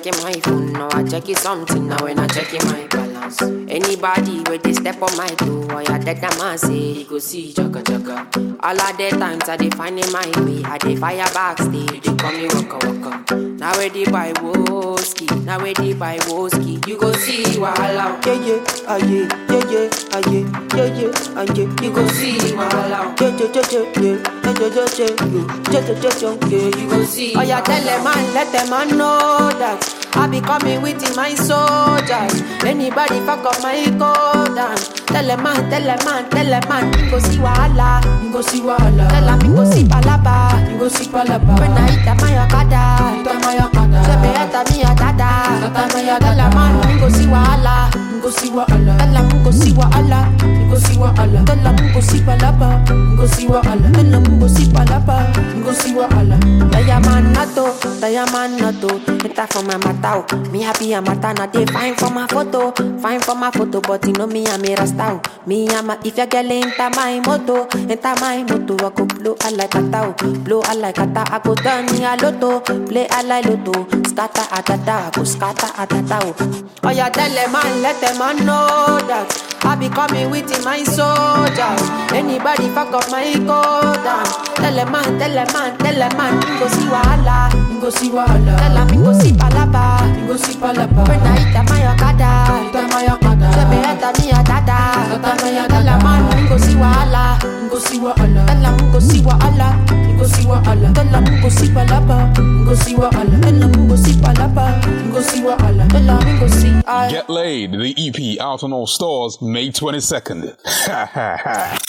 checking my phone, now I check it something. Now when I checking my balance, anybody where they step on my toe, or ya dead that man say he go see chaka chaka. All of the times I dey find in my way, I dey fire backstage. They call me waka waka. Now where they buy whiskey, now where they buy whiskey, you go see wahala. Yeah, yeah, ah, yeah, yeah, yeah, ah, yeah, yeah, yeah, ah, yeah. You go see wahala. Yeah, yeah, yeah, yeah, yeah, yeah, yeah, yeah, yeah, yeah, yeah, yeah, yeah, yeah. You go see. Oh yeah, tell them man, let them man know that I be coming with my soldiers. Anybody fuck up my code and tell them man, tell them man, tell them man, you go see wahala, You go see wahala. tell them you go see palaba. You go see palaba. When I hit my okada, Hit my okada. say me enter me a dada. Enter me a Tell them dada. man, you go see wahala, You go see wahala. tell them you go see wahala, You go see wahala. tell them you go see palaba. You go see wahala. Tell them you go see palaba. You go see wahala. Diamond nato, diamond nato. Enter for my matao. Me happy a mata na dey fine for my photo, fine for my photo. But you know me I'm a rasta. oh. Me I'm a if your girl enter my moto, enter my moto. I go blow I like a tao, blow I like a ta. I go turn me a lotto, play I like lotto. Scatter a da da, I go scatter a da da. oh. Oh yeah, tell them man, let them man know that. I be coming with my soldiers. Anybody fuck up my code and Tell them man, tell them man, tell them man, you go see wahala. You go see wahala. Tell them you go see palaba. You go see palaba. When I hit my okada, Hit my okada. say me enter me a dada. Enter me a Tell them dada. man, you go see wahala. You go see wahala. Tell them you go see wahala. You go see wahala. Tell them you go see palaba. You go see wahala. Tell them you go see palaba. You go see wahala. Tell them you go see. I Get Laid, the EP out on all stores May 22nd.